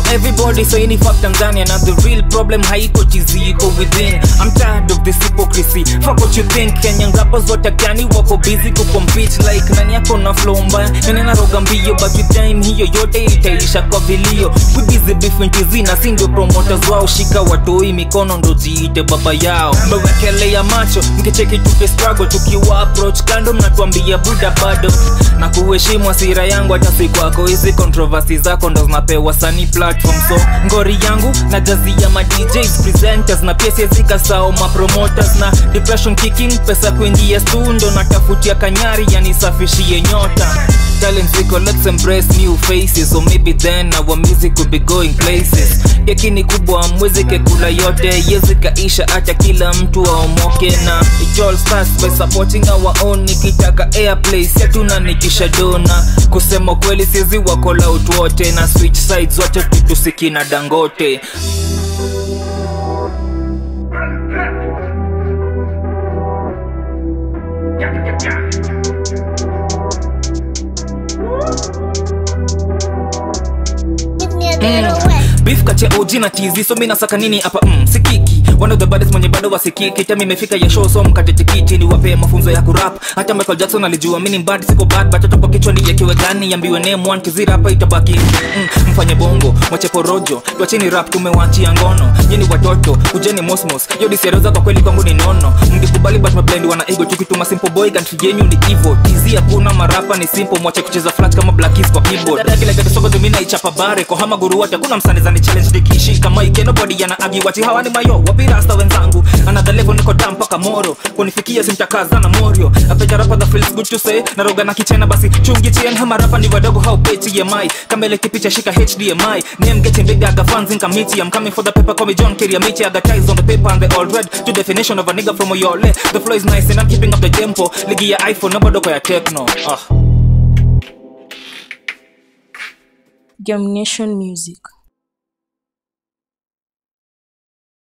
everybody saying fuck Tanzania na the real problem haiko chizi iko within I'm tired of this hypocrisy fuck what you think Kenyan rappers watakiani wako busy kucompete like nani yako na flow mbaya nani anaroga mbio but with time hiyo yote itaisha kwa vilio we busy beefing chizi na si ndio promoters wao shika watoi mikono ndo jiite baba yao mbewekelea macho mkicheki tuke struggle tukiwa approach kando mnatuambia buda bado na kuheshimu asira yangu hata si kwako hizi controversy zako ndo zinapewa sani platform so ngori yangu na jazi ya ma DJs presenters na pia siezikasao ma promoters na depression kicking pesa kuingia stundo natafutia kanyari yanisafishie nyota talent ziko let's embrace new faces so maybe then our music could be going places keki ni kubwa mwezi kekula yote yezikaisha acha kila mtu aomoke na it all starts by supporting our own nikitaka airplay siatuna nikisha dona kusema kweli siezi wakola utu wote na switch sides zote tutusikina dangote Give me a little wet. beef kati ya OG na TZ so mi nasaka nini hapa mm, sikiki one of the baddest mwenye bado wasikiki tami imefika ya show so mkate tikiti ni wapee mafunzo ya kurap hata Michael Jackson alijua mimi ni bad siko bad but hata kwa kichwa nijekiwe gani yambiwe name one kizira hapa itabaki mm, mfanye bongo mwache porojo tuacheni rap tumewachia ngono nyini watoto kujeni mosmos yo disiaroza kwa kweli kwangu ni nono mngekubali but mablend wana ego tukituma simple boy country yenyu ni evil TZ hakuna marapa ni simple mwache kucheza flat kama Black Keys kwa keyboard dada kile gati sogo tumina ichapa bare kwa hama guru wote kuna msaniza ni challenge nikishika mic nobody yana agi wati hawa ni mayo wapi rasta wenzangu another level niko down mpaka moro kunifikia simtakaza na morio apeja rapa that feels good to say na roga na kichena basi chungi chien hama rapa ni wadogo how pay TMI kama ile kipicha shika HDMI name getting big I got fans in committee I'm coming for the paper call me John Kerry Amici I got ties on the paper and they all read to definition of a nigga from Oyole the flow is nice and I'm keeping up the tempo ligi ya iPhone na bado kwa ya techno ah Germination Music.